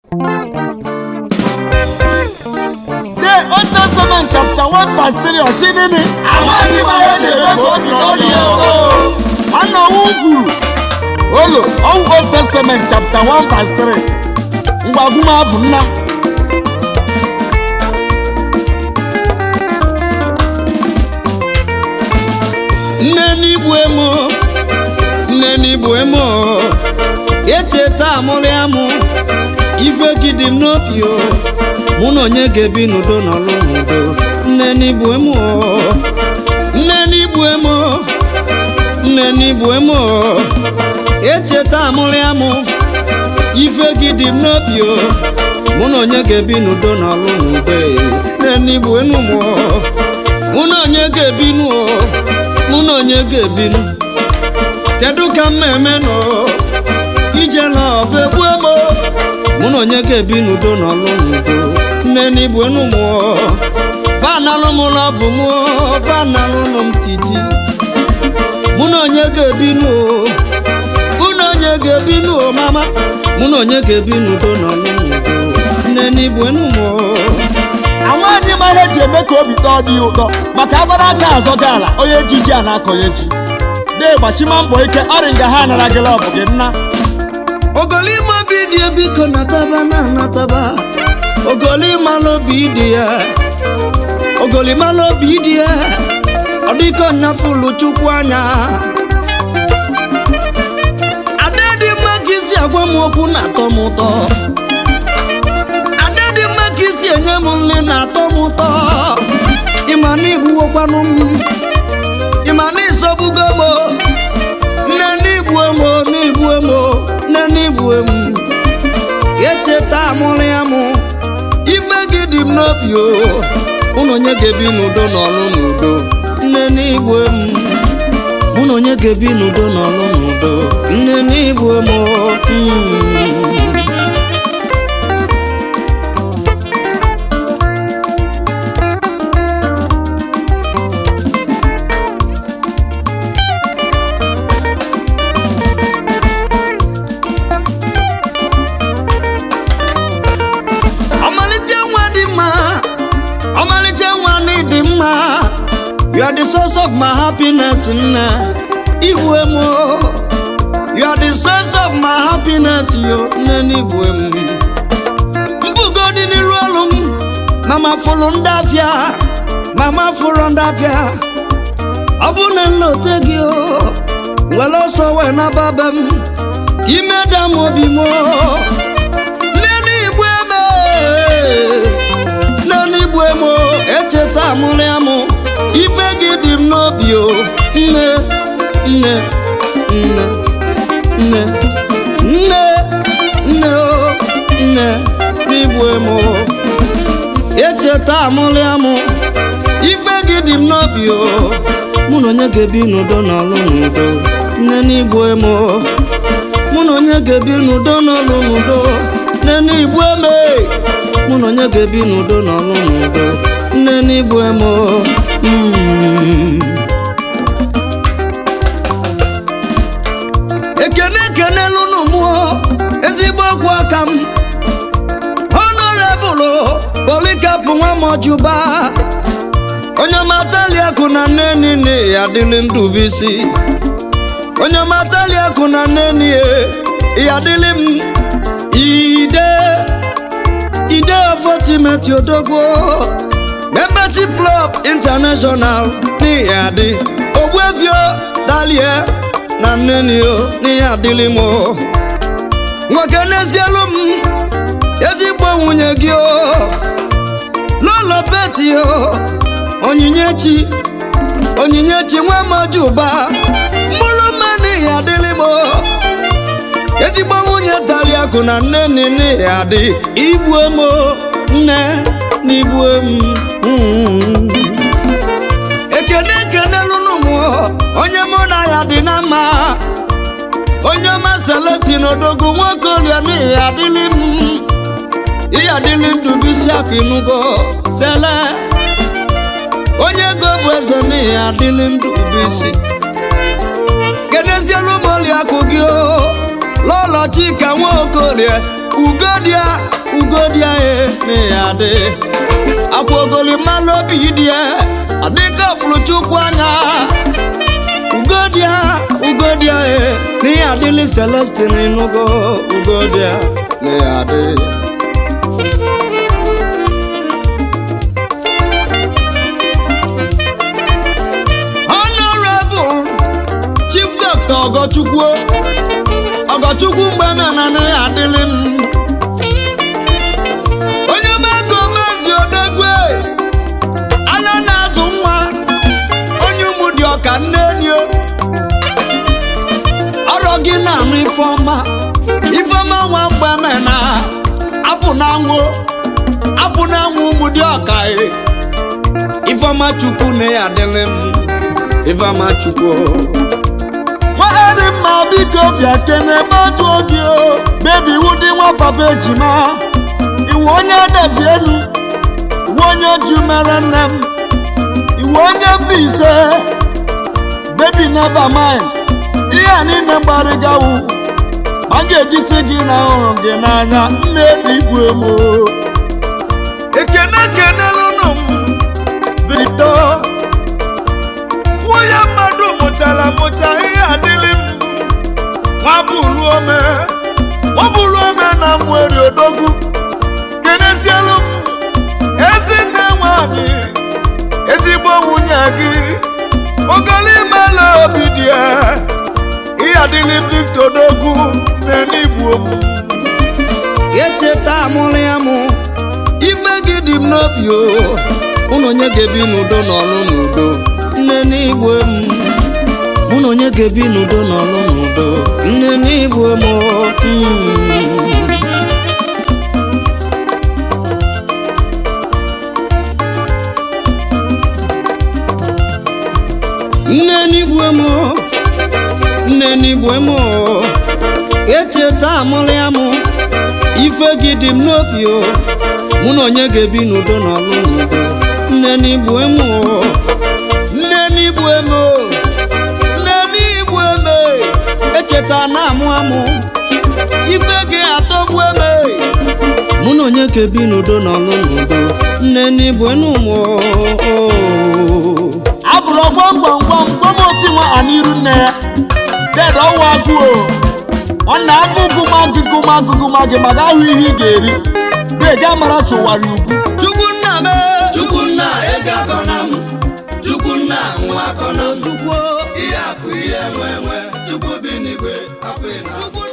The Old Testament chapter 1 verse 3 ọsị nini amaghị m ihe chere ka obi n'ọrịa o nwanne ọnwụ kwuru olo ọwụ Old Testament chapter 1 verse 3 ngwagwu m abụ nna nne n'igbu emo nne n'igbu emo echeta amụrụ ya mụ ife gị dị m n'obi o mụ na onye ga-ebi n'udo n'ọlụ n'udo nne n'igbu emo nne n'igbu emo nne n'igbu emo echeta amụrụ ya mụ ife gị dị m n'obi o mụ na onye ga-ebi n'udo n'ọlụ n'udo nne n'igbu emo mụ mụ na onye ga-ebi n'udo mụ na onye ga-ebinu kedu ka m eme nọ ije lọv egbue m mụ na onye ga-ebi n'udo n'ọlụ n'udo nne n'igbu enu mụọ vanalụ m lọvụ m vanalụnụ m titi mụ na onye ga-ebinu o mụ na onye ga-ebinu o mama mụ na onye ga-ebi n'udo n'ọlụ n'udo nne n'igbu enu mụọ amaghị m ihe eji eme ka obi tọọ dị ya ụtọ maka agbara aka azọ gị ala onye ji ji a na-akọnye ji dee gbachima mbọ ike ọrị nga ha anara gị lọbụ gị nna ogolima obi dị ya biko nataba na anataba ogolima n'obi dị ya ogolima n'obi dị ya ọ dịka ọnyafụlụ chukwu anya ada dị mma ka isi agwa m okwu na-atọ m ụtọ ada dị mma ka isi enye m nri na-atọ m ụtọ ịma na igbuwokwanụ m ịma na ịzọgbugo m nne n'igbu emo n'igbu emo nne n'igbu emu echeta amụrụ ya mụ ife gị dị m n'obi o ụnụ onye ga-ebi n'udo n'ọlụ n'udo nne n'igbu emu mụ na onye ga-ebi n'udo n'ọlụ n'udo nne n'igbu emu mm. ọmalịcha nwa dị mma ọmalịcha nwa na ịdị mma you are the source of my happiness nne igbu emu you are the source of my happiness yo nne n'igbu emu mbugo dị n'iru ọrụ m mama fụrụ ndị afịa mama fụrụ ndị afịa ọ bụ na nlote gị o were ọsọ wee naba be m ka ime da m obi m o. Nne igbu eme nne igbu eme echeta amụrụ ya mụ ife gị dị m n'obi o nne nne nne nne nne nne o nne n'igbu eme echeta amụrụ ya mụ ife gị dị m n'obi o mụ na onye ga-ebi n'udo n'ọlụ n'udo nne n'igbu eme mụ na onye ga-ebi n'udo n'ọlụ n'udo nne n'igbu eme mụ na onye ga-ebi n'udo n'ọlụ n'udo nne n'igbu eme mm. ekene ekenelu n'ụmụọ ezigbo okwu aka m honorable polikapụ nwa mọjuba onye mataliakụ na nne nile ya dịrị ndụ bisi onye matali akụ na nneni ya dịlị m ide ide ofotimeti odogwo membership club international n'ihe adị ogbuefio dalie na nneni o n'ihe adịlị m o nwoke n'ezielu m ezigbo nwunye gị o lolo beti o onyinyechi onyinyechi nwa mojuba mkpụrụ mmanụ ihe adịlị m o. ezigbo nwunye tali akụ na nne nne ya dị igbu emo nne na igbu em mm. ekene ekene lụnụ m onye mụ na ya dị na mma onye ọma celestin odogwu nwoke olia n'ihe adịlị m ihe adịlị ndụ bisi akụ ịnụgo sele onye ego bụ eze n'ihe adịlị ndụ bisi kenezielu moli akụ gị o lọlọ chika nwaokolie ugodia na ya dị akwa ogolimalụ obi dị ya adịka fụrụ chukwu anya ugodia ugodia e na ihe adịlị celestin nugo ugodia na ya dị honorable chief doctor ọgọchukwu ọgọchukwu mgbe menanị adịlị m onye mego mezi odegwe anya na-azụ nwa onye ụmụ dị ọka nne enyo ọrọ gị na-anụ ifeọma ifeọma nwa mgbe mena apụ na anwụ apụ na anwụ ụmụ dị ọka e ifeọma chukwu na ya adịlị m ifeọma chukwu nwaghari mma biko bịa kene mmadụ oge o bebi iwu dị nwa papa ejima iwu onye adazi elu iwu onye ju mere nne m iwu onye mba ise bebi never mind ihe a niile mgbarịgawu ma a ga-ejisi gị na hụrụ gị n'anya nne n'igbu emo ekene kenelụnụ m victor nwunye mmadụ mụtara mụta ihe adịlị m nwa bụrụ ome nwa bụrụ ome na mweri odogwu kenesielu m ezinne nwanyị ezigbo nwunye gị ogolimela obi dị ya ihe adịlị victor odogwu na-enigbu omu echeta amụrụ ya mụ ife gị dị m n'obi o ụnụ onye ga-ebi n'udo n'ọlụ n'udo nne n'igwe m mụ na onye ga-ebi n'udo n'ọlụ n'udo nne n'igwe m o. Mm. nne n'igwe m o. nne n'igwe m o. echeta amụrụ ya mụ ife gị dị m n'obi o mụ na onye ga-ebi n'udo na ọlụ n'udo nne n'igbu emu o nne n'igbu emu o nne n'igbu eme echeta na amụ amụ ife gị atọgbu eme mụ na onye ga-ebi n'udo na ọlụ n'udo nne n'igbu enu m o abụrụ gwam gwam gwam gwam osi nwa aniru nne ya ded ọwụ agụ o ọ na agụgụ ma agụgụ ma agụgụ ma gị maka ahụ ihe ị ga-eri dege amara chụwara ugwu chukwunna me chukwunna ego akọna m chukwunna nwa akọna m chukwu ihe akụ ihe nwe nwe chukwu bi n'igwe akwụ na